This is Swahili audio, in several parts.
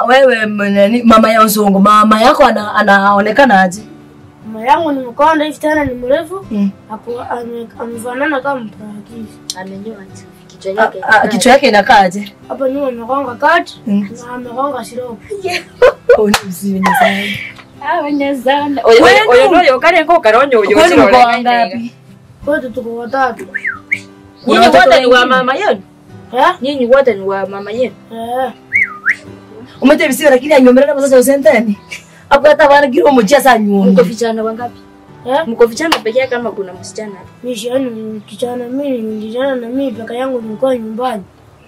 Sasa wewe m- nani, mama ya Uzungu, mama yako ana, anaonekana aje? Mama yangu ni mkonda hivi tena ni mrefu. Mm. Hapo ame- amefanana kama mparakizi. amenyoa tu. kichwa A- yake a- Kichwa yake inakaa aje? Hapa nyuma amekonga kati Mm. na amekonga siropo. Oh, ni mzuri sana. abanyazana oyo Kwenu? oyo noyo karenga ukaronyo uyo Kwani mko wangapi? Wote tuko watatu. Kuna nyinyi watoto wote ni wa wengine? mama yenu Eh? nyinyi wote ni wa mama yenu Eh. Umete bisiwe lakini anyomerera masasa usenteni. Hapo hata bana kiro mjia saa nyumba. mko vijana wangapi Eh? mko vijana peke yake kama kuna msichana Mimi yani kijana mimi ni kijana na mimi peke yangu nilikuwa nyumbani.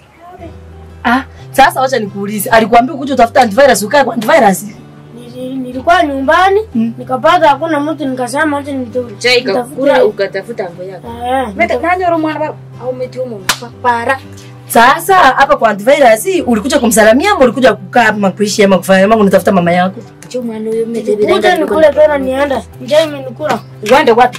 Ah, sasa wacha nikuulize. Alikuambia kuja utafuta antivirus ukae kwa antivirus? Nili- Nilikuwa nyumbani Mm. nikapata hakuna mtu nikasema acha nito. chai nitafute- kakura ukatafuta ngo yako Eh. mete nanyoro mwana wa au meti umo para Sasa hapa kwa antivirus ulikuja kumsalamia ama ulikuja kukaa ama kuishi ama kufanya ama unatafuta mama yako? cho mwana uyo mete Kuja bilanga nikule tena nienda. Njaa imenikula. uende wapi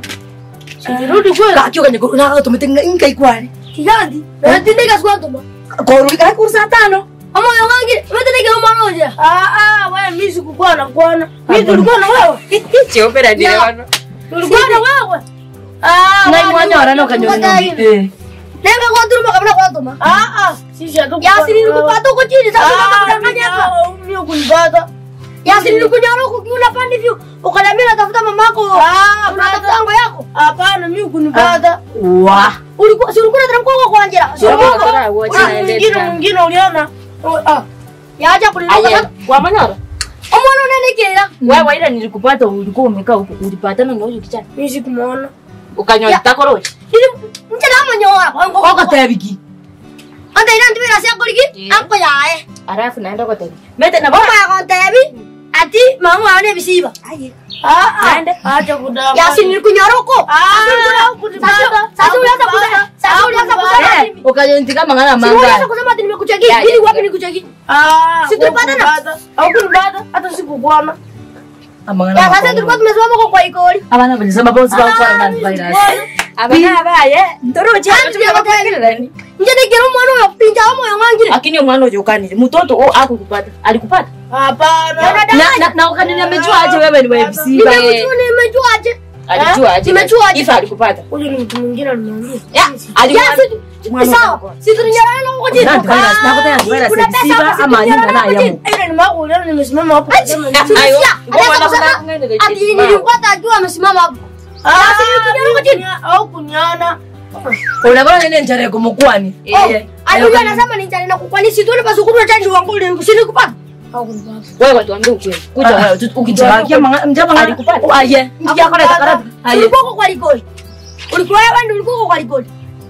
Sirudi kule. Kakio kanye na tumetenga inka ikwani. Kijandi. Natindika siku ndo. Koru kaka kursa tano. Ama yangu natindika kama moja. Ah ah, wewe mimi sikukuwa na kuona. Mimi tulikuwa na wewe. chiopera ndile Ya. wano Tulikuwa na wewe. Ah, Na imwanya warano kanyonyo. Eh. Nenga kwa turuma kabla kwa tuma. Ah ah, sisi hatu. Yasini nikupata huko chini sasa unadanganya hapa. Mimi kunipata. Yasini nikunyara huko kiuna pande view. Ukaniambia natafuta mamako. Ah, unatafuta ngo yako? Hapana, mimi kunipata. Wa. Ulikuwa si ulikuwa unataka kwa kwa Angela. Sio kwa kwa wote na Mwingine ndeta mwingine uliona. Oh, Ah. Yaja kulinoka. aye wa manyara Omwana unanekera. wewe ile nilikupata ulikuwa umekaa huko ulipatana na huyo kijana Mimi sikumuona. ukanyoa takoroje Ili mchana amanyora kwangu. Oka tebiki. Anda ina ndivira sia kuliki. Yeah. Anko yae. alafu naenda kwa tabi mete na Mama ya kontebi. Ati mama ane bisiba. aye Ah ah. Aende. Acha kudama. Yasi nilikunyoroko. Ah. Sasa sasa ulianza kusema. Sasa ulianza kusema. Eh, ukajentika mangana Si ulianza manga. kusema ati nimekucheki. Ya, Ili ya, wapi ya. nikucheki? Ah. Si tulipatana. Au kunipata hata sikukuona. Amangana. Ya sasa tulikuwa tumesimama kwa kwa ikoli. Abana balisema bosi kwa kwa na antivirus. abana abaye ndoroje Njene kero mwana wa pinja amo ya ngangire. lakini mwana ujo kanile mtoto o akukupata alikupata Hapana. Na na, na ukanini amejua aje wewe ni wa MC ba. Nimejua nimejua aje. alijua aje Nimejua aje. ifa alikupata Huyu ni mtu mwingine alimwambia. ya alijua Yes, sawa. Si tulinyarana na huko chini. Na antivirus na kwa antivirus Kuna pesa siba hapo, ama si nyinga tulinyarana na huko yamu. chini. Ile ni mako leo nimesimama hapo. Sema ni- ayo Tulisikia. ngoma Anaweza na kusema, kuna Ati nilipata akiwa amesimama hapo. Ah, si tulinyarana huko chini. Au kuniana. Unabona nini njare kumukwani? Oh, alikuwa anasema ni jana na kukwani si tuone basi kunywa chanjo wangu ile sini kupata. Au kunipata. wewe tuambie ukweli Kuja wewe ukijakia manga mjaba Alikupata. Aye. Ndia kora takara. Aye. Ulikuwa kwa likoli. Ulikuwa wewe ndio ulikuwa kwa likoli.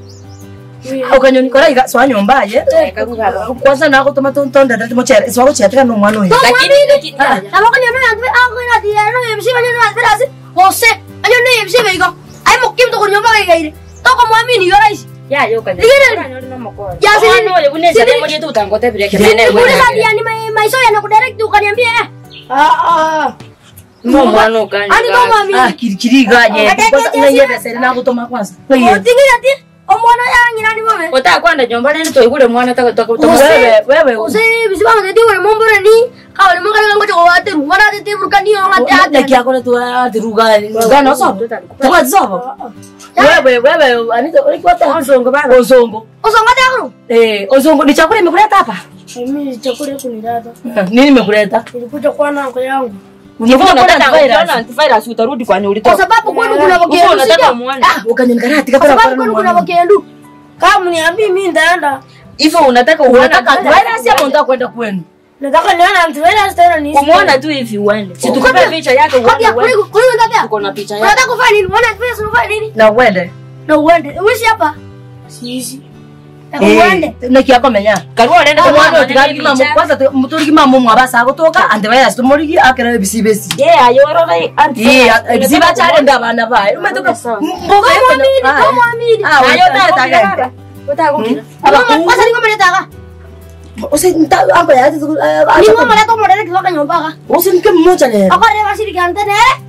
Ukanyoni kora iga swa nyomba aye. kakuga Kwanza nako toma tonda ndati mochera. Swa kuchera no mwana uyu. lakini lakini Na wakati ndio ndio au ina dia no yemsi bani na zira si. Jose, anyo no yemsi baigo. Ai mokim to kunyomba kai kai. Toko mwamini yo rais. ya yo kanya Ligere. ya Ya, sini- sini oye unaweza sini- demo yetu utangote vile Sini kile kule hadi yani mai mai so yana kudirect ukaniambia eh. Ah ah. mo mwana ukanya Ani no mwamini. Ah kirikiri gaje. Kwanza unayebe sere nako toma kwanza. Wewe. Otingi ati omwana yangi nani mame. ota kwanda nyomba leni to igule mwana taka taka Wewe wewe. Ose bisibanga tete wale mombora ni kawale mongala ngo choko wate ruwana tete burkani yo ngate Ate ate. kia kona tu ati ruga. Gana sobo. Takwa sobo. Wewe wewe anita ulikuwa ta ozongo baba. Ozongo. Oso ngate akuru. Eh, ozongo ni chakula imekuleta hapa? Mimi chakula kunileta. Nini imekuleta? Nilikuja kwa nango yangu. Unavuta kwa antivirus. antivirus utarudi kwani Kwa ulitoka sababu kwenu kuna uko wakendu unataka sio? muone Ah, ukanyonikarati Kwa kaka sababu kwenu kuna wakendu. Kama mniambii mimi ndaenda. hivyo unataka uone Unataka antivirus ama unataka kwenda kwenu? Nataka nione antivirus tena ni. kumuona tu hivi uende si tukupe picha yake Kodi uone ya kuli uende kuli ngapi? tuko na picha yake Unataka kufanya nini? Uone antivirus unafanya nini? Na uende. Na uende. Uishi hapa. Sisi. Na Eh, uende. nekiako menya. karua lenda Omwana otigariki mamo kwanza tu- muturiki mamo mwabasa gotoka antivirus tumurigi akera ebisibesi. ye ayorora Eh, ebisiba chale ndabana bae. Umetoka mboga Kama amini, kama amini. Ah, ayo wewe ta taka. ta Mama, kwanza ni ngoma letaka. Ose nta amba ya tu. Ni ngoma leto modele kiloka nyombaka. Ose nke mmoja le. Ako re basiri kante ne.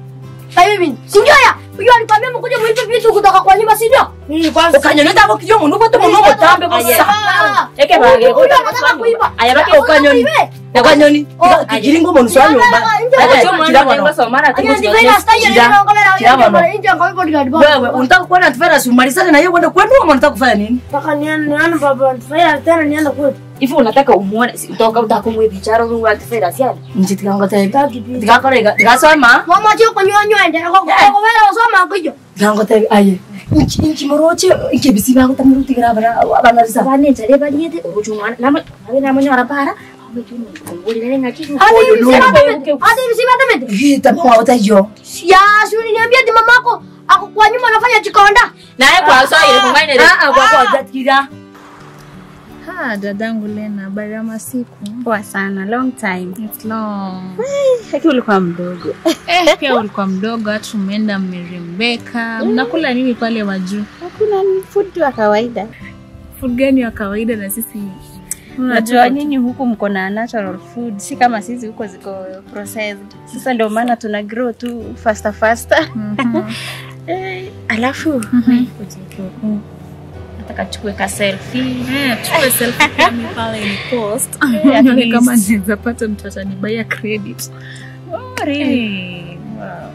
Sasa hivi si ndio ya? Huyo alikwambia mkuje muipe vitu kutoka kwa nyumba si ndio? Nini kwanza? Ukanyonyeza hapo kijua mundu bote mundu mutambe Ah, bosa. ah. Eke Huyu- bage. huyu anataka kuiba. Aya bage ukanyoni. Uibe. Ya kanyoni. Oh, Kijiringo mu nuswa nyumba. Nataka nje Aya kwa- kila mwana. Anya ndivyo style ile inaongelea Kila wewe mwana. kwa nje kwa bodyguard boss. Wewe unataka kuwa na tufera si umalizane na yeye kwenda kwenu ama unataka kufanya nini? Mpaka niende niende baba nifanya tena niende kwetu. Hivi unataka umuone si utoka utakumwe bicharo rungu wa kifera siani. Nje tikanga tayi. Taki pia. Tikakora tikasoma. Mama chio kunywa nywa ende kwa kwa kwa wewe usoma kijo. Tikanga tayi aye. Inchi inchi moroche inchi bisiba ko tamuruti grabara abana risa. Sabane tare baliete uruchumwana nama nawe namonyo arapara. Awe tu nguli nale ngaki. Hadi Huyu hivi ndio. sima temete. Hadi hivi sima temete. Hita mwa utajo. Ya, si uliniambia ati mamako ako kwa nyuma anafanya chikonda. Naye kwa sawa ile kungaine ile. Ah ah kwa kwa jatkira. Ha, dadangu Lena, habari ya masiku? Poa sana, long time. It's long. Haki ulikuwa mdogo. Eh, pia ulikuwa mdogo, hata umeenda mmerembeka. Mnakula nini pale majuu? Hakuna ni food tu ya kawaida. Food gani ya kawaida na sisi? Unajua nyinyi huku mko na natural food, si kama sisi huko ziko processed. Sasa ndio maana tuna grow tu faster faster. Eh, alafu Mhm. ujeke huku. Nataka chukue ka selfie. Eh, chukue selfie pia mimi pale ni post. Eh, at Nione kama least. naweza pata mtu atanibaia credit. Oh, really? Hey, wow.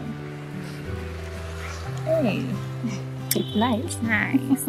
Hey, It's nice. nice.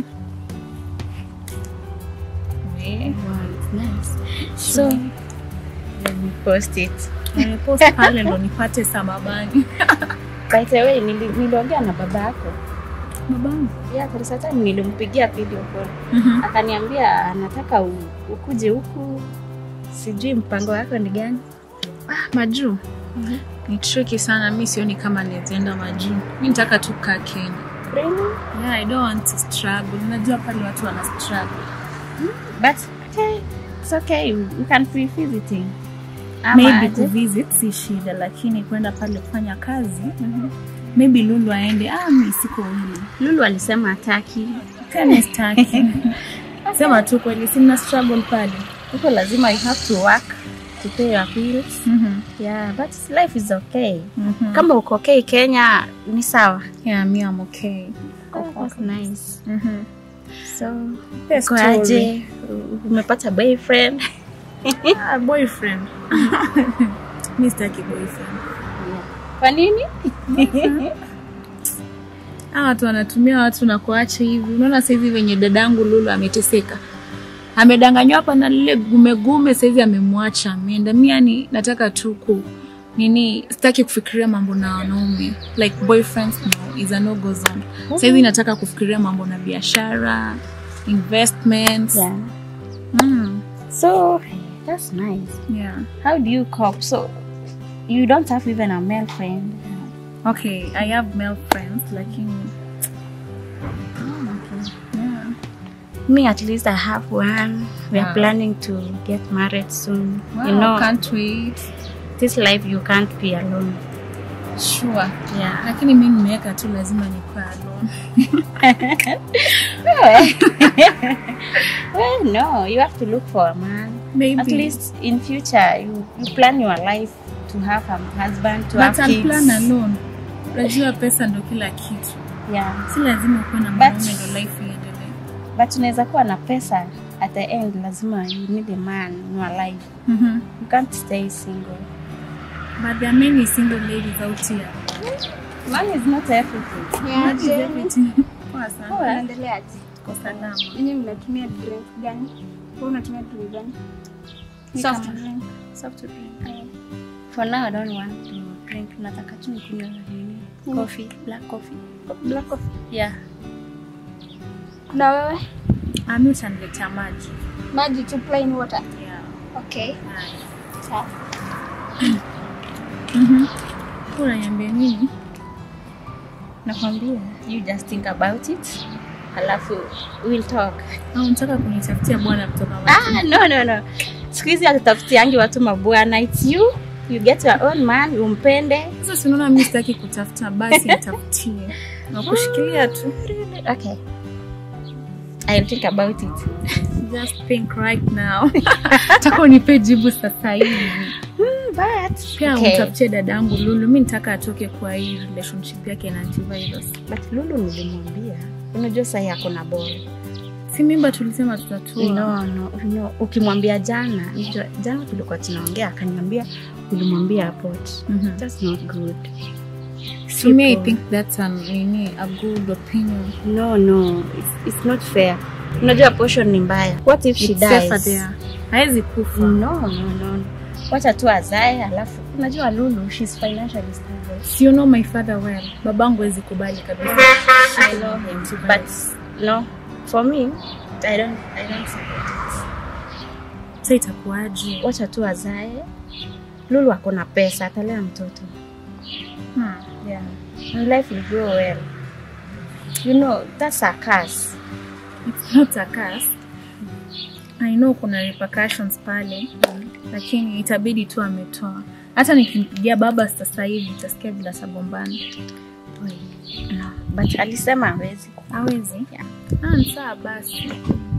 Eh, Wow, it's nice. So, let me post it. nimepost pale ndo nipate samabani. By the way, nili- niliongea na baba yako. Mabangu. Yeah, there is a time nilimpigia video call. Mhm. Akaniambia anataka u, ukuje huku. Sijui mpango wako ni gani? Ah, majuu ni tricky sana mi sioni kama niwezaenda majuu mi nitaka tu kaa kenya Really? yeah, i don't want to struggle unajua pale watu wana struggle But okay, it's okay. You, you can be visiting. Ama maybe aje? kuvisit si shida lakini kwenda pale kufanya kazi maybe lulu aende ah, mi siko hili Lulu alisema hataki. kani staki sema tu kweli sina struggle pale Huko lazima you have to work to pay your bills. Mhm, Yeah, but life is okay. mhm. Kama uko okay Kenya ni sawa. yeah, me I'm okay Oh, that's nice. Mhm. So, Best uko story. aje? U- Umepata boyfriend? Ah, boyfriend mi sitaki boyfriend Kwa nini? Hawa watu wanatumia watu na kuacha hivi. Unaona saizi venye dadangu Lulu ameteseka, amedanganywa hapa na lile gumegume, saizi amemwacha ameenda. Mi yani nataka tu ku nini, sitaki kufikiria mambo na wanaume like boyfriends, no, is a no go zone. Saizi nataka kufikiria mambo na biashara, investments. Yeah. Mm, So, that's nice. yeah. How do you cope? So, you don't have even a male friend. Okay, I have male friends lakini yeah. Me, at least I have one. We are Wow. planning to get married soon. Wow, you know, can't wait. this life you can't be alone. Sure. Yeah. Lakini mi nimeweka tu lazima nikuwe alone. Well, no, you have to look for a man. Maybe. At least in future, you, you plan your life to have a husband, to But have I'll kids. plan alone. Unajua pesa ndo kila kitu. Yeah. Si lazima ukuwe na But- mwanaume ndo life iendelee. But unaweza kuwa na pesa at the end lazima you need a man in your life. Mhm. You can't stay single. But there are many single ladies out here. Man is not everything. That is everything. Poa sana. Unaendeleaje? Tuko salama. Nyinyi mnatumia drink gani? Wewe unatumia drink gani? Ni Soft kama- drink. Soft drink. For now I don't want to drink. Nataka tu nikunywe nini? Coffee, black coffee. Black coffee. Yeah. Na wewe? Ami utaniletea maji. Maji tu plain water. Yeah. Okay. Haya. Sawa. Mhm. Unaniambia nini? Nakwambia, you just think about it. Halafu we'll talk. Au unataka kunitafutia bwana kutoka wapi? Ah, no no no. Siku hizi hatutafutiangi watu mabwana. It's you. You get your own man, umpende. Sasa si unaona mimi sitaki kutafuta basi nitafutie. Na kushikilia tu. Okay. I'll think about it. Just think right now. Taka unipe jibu sasa hivi. but pia okay. umtafutie dadangu lulu mi nitaka atoke kwa hii relationship yake na antivirus but lulu nilimwambia unajua sahi ako na bora si mimba tulisema tutatua no, no, no. ukimwambia jana unajua, jana tulikuwa tunaongea akaniambia ulimwambia apot Mhm. that's not good So me, I People- think that's an, nini, a good opinion. no no it's, it's not fair unajua portion ni mbaya what if she It's safer dies there. Hawezi kufa. no no no wacha tu azae alafu unajua lulu she's financially stable Si you know my father well. Babangu hawezi kubali kabisa. i know him but no for me i don't i don't support it Sasa itakuwaje? wacha tu azae lulu ako na pesa atalea mtoto Hmm. yeah and life will grow well you know that's a curse It's not a curse. I know kuna repercussions pale, lakini itabidi tu ametoa. Hata nikimpigia baba sasa hivi utasikia bila sagombana. no but alisema hawezi Hawezi? Yeah. Ah, ni sawa basi.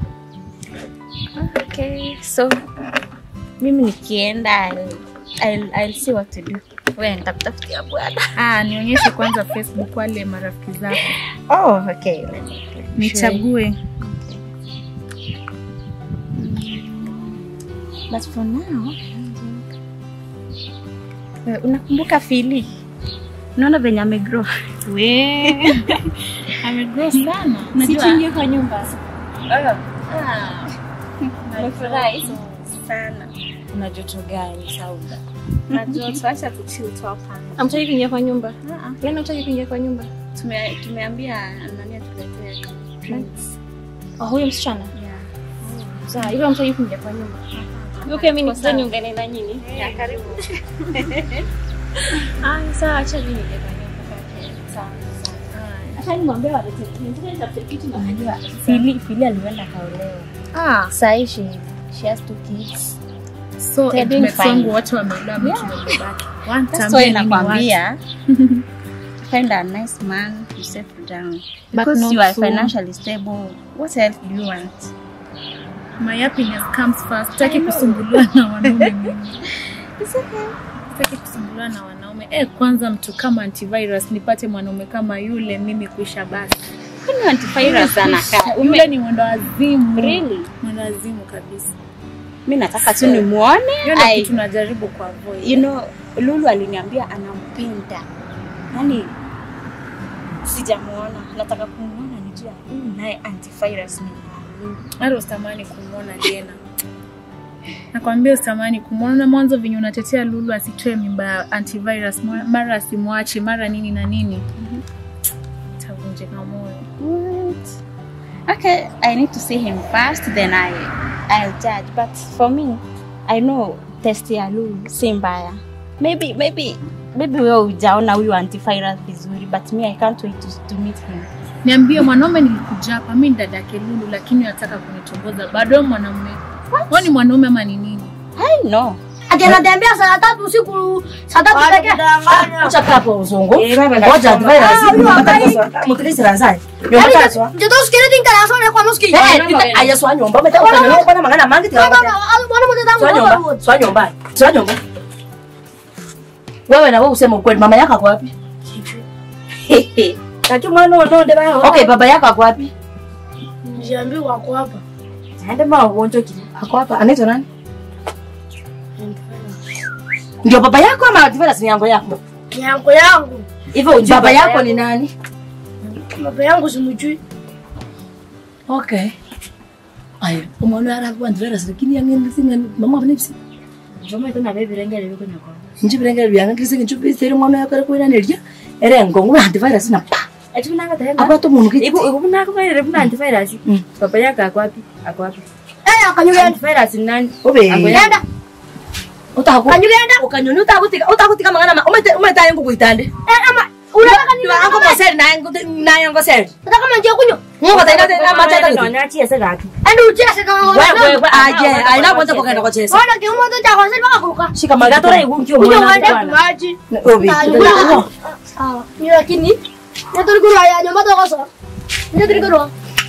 okay so mimi nikienda I'll, I'll, I'll see what to do we nitakutafutia bwana Ah, nionyeshe kwanza Facebook wale marafiki zako. oh okay let me- Nichague. but for now Eh, unakumbuka fili unaona venye amegrow We. Amegrow sana. Unajua- kwa nyumba. Nimefurahi sana Una joto gani Sauda? Na joto, acha kuchill tu hapa. Hamtaki kuingia kwa nyumba? Yaani hamtaki kuingia kwa nyumba? Tume- tumeambia nani atuletee drinks. Oh, huyo msichana? Yeah. Sawa, hivyo hamtaki kuingia kwa nyumba. Hivyo pia mimi nikija niungane na nyinyi. Yeah, karibu. Ah, sawa, acha mimi niingie kwa nyumba. Okay, sawa. Acha nimwambie walete kitu. Nitafute kitu na Unajua Fili Fili alienda kaolewa. Ah, Sahi she she has two kids. so They're doing mates fine. wangu wote wameolewa mimi tumebaki. One That's time why mimi ni nakwambia find a nice man to settle down. Because not you are so- financially stable, what else do you want? watu. My happiness comes first. Sitaki kusumbuliwa na wanaume mimi. Sitaki kusumbuliwa na wanaume. Eh, kwanza mtu kama antivirus nipate mwanaume kama yule mimi kuisha basi. Kwani antivirus anakaa? Yule ni mwendo wazimu. Really? Mwendo wazimu kabisa. Mi nataka tu nimuone. Hiyo ndio I- kitu najaribu kwa avoid. you know lulu aliniambia anampenda yani sijamuona nataka kumuona nijua huyu naye antivirus ni nani. hata usitamani kumwona tena. Nakwambia usitamani kumwona. Mwanzo venye unatetea Lulu asitoe mimba ya antivirus, mwa- mara asimwache, mara nini na nini, tavunjika moyo. What? okay i need to see him first then i i'll judge but for me i know test ya lulu si mbaya maybe maybe maybe wewe ujaona huyu antivirus vizuri but me i can't wait to, to meet him Niambie, mwanaume nilikuja hapa, mi ni dadake Lulu, lakini nataka kunitongoza bado mwanaume. Wewe ni mwanaume ama ni nini? i know Ati anatembea saa tatu usiku, saa tatu pekee. Acha kaa kwa uzungu. Eh, baba, Ngoja ndasoma. advise. huyu ambaye- Mutikisira nzai. Yaani, Nyomba kaswa. joto usikilize nkala kwa muski. Eh, ita aya swa nyomba. Meta ukanyona kwa mangana mangi tika. Baba, bwana mtata Swa nyomba. Swa nyomba. Swa nyomba. Wewe na wewe useme ukweli mama yako ako wapi? Kaki mwana unonde bao. Okay, baba yako ako wapi? Niambiwa wako hapa. Ende ma ugonjo kile. Ako hapa. Anaitwa nani? Ndio baba yako ama advance ni yango yako? Yango yangu. Hivyo baba yako ni nani? Baba yangu simjui. Okay. Ayo, umeona ara kwa advance lakini yangen singa mama bnipsi. Joma ito na bebe rengere biko nyako. Njibirenge byanga kisi nchupi seri mwana yakare kwa neria. Ere ngongu advance na pa. Eti kuna ngata henda. Apa to munu ki. Ibu ibu na kwa ile buna antivirus. Mm. Papa yako ako wapi? Ako wapi? Eh, akanyugenda. Antivirus ni nani? Obe. Ako ya- Nenda. Utaku. Kanyugenda. Ukanyoni utakutika utakutika mangana ma. Umete umeta yangu kuitande. Eh, ama unataka nini? Ndio ango moseri na yangu na yango seri. Nataka kama njia kunywa. Mungu taina tena machata Ndio kitu. anachia sasa gapi? Ende ucheze kama Wewe wewe. wewe aje. Aina kwenda kwa kwenda kwa chesa. Bwana kiumo tu cha kwanza mpaka kuruka. Shika Magatora magatora. igunki Kunywa umwana uende bwana. maji. Obe. Sawa. Ni lakini. Ndio tulikuru ya nyumba tu kosa. Ndio tulikuru.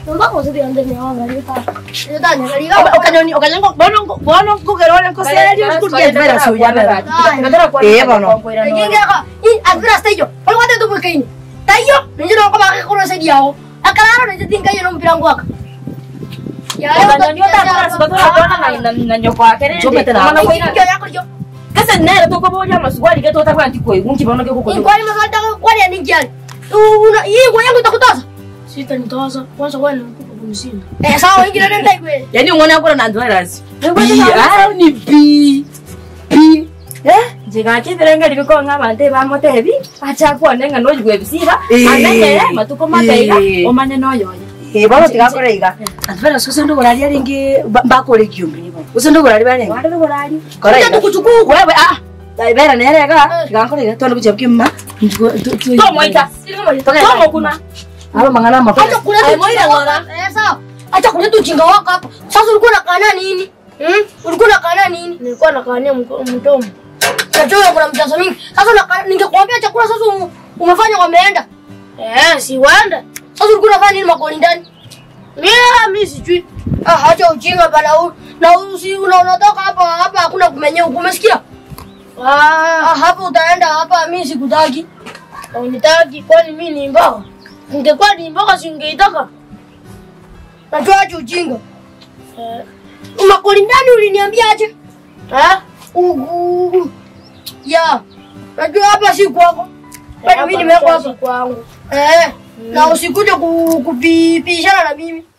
Mpaka usiku yanze ni wanga lipa. Ndio tani kali ukanyoni ukanyango bono bono kugerole kosera ndio kutia vera suya vera eh bono Kinga i agura stage. Kwa wate tu bukini. Tayo, ndio kwa baka kuna sedi yao. Akalaro ndio tinga yeno mpira ngwaka. Ya ukanyoni utakora sikotora bona na na nyokwa kere chopete na Mana kwa hiyo yako ndio. kasa nere to ko boja maswali ke to ta kwanti ko ngi bono ke ko ko Kwani msalta kwani ni njani? Una hii kwa yangu itakutoza. Sita nitoza. Kwanza kwani nakupa kumshinda. Eh sawa ingine nenda ikwe. yani ngone yakora na ndwarazi bi ah ni bi bi eh jiga ke berenga libiko ng'abante bamotebi acha kuone ng'a nojwe bisiba amenye matuko mabeiga omanye noyoya Eh, bono tigakora iga atvera sose ndo gorari aringi mbakore kiumbe uso ndo gorari bane wale gorari kora Acha iga tukuchukua. wewe ah daibera nerega tigakora iga tondo kucha kimma tomo ita tomo kuna alo mangana mapo Acha kuleta Ai, moira ujinga ngora. wako. Eh sawa. Acha kuleta ujinga wako hapa. Sasa ulikuwa unakaa nini? Hmm? Ulikuwa unakaa nini? Nilikuwa nakania mdomo. Najua kuna mjazo mingi. Sasa unaka- ningekuambia chakula sasa umu- umefanya wameenda. Eh, si waenda. Sasa ulikuwa unafanya nini makoni ndani? Mimi mimi sijui. Ah, acha ujinga bana. u- Na usi una unatoka hapa hapa hakuna kumenyea huko. Umesikia? Ah, hapa utaenda hapa mimi sikutaki. Unitaki kwani mimi ni mboga? Ningekuwa ni mboga singeitaka. Najua acha ujinga. Eh, makoni ndani uliniambia aje? Eh? Ugu. Ya. Najua hapa si kwako. Kwani mimi nimewekwa hapa kwangu. Eh. Na usikuje ku- kupishana na mimi.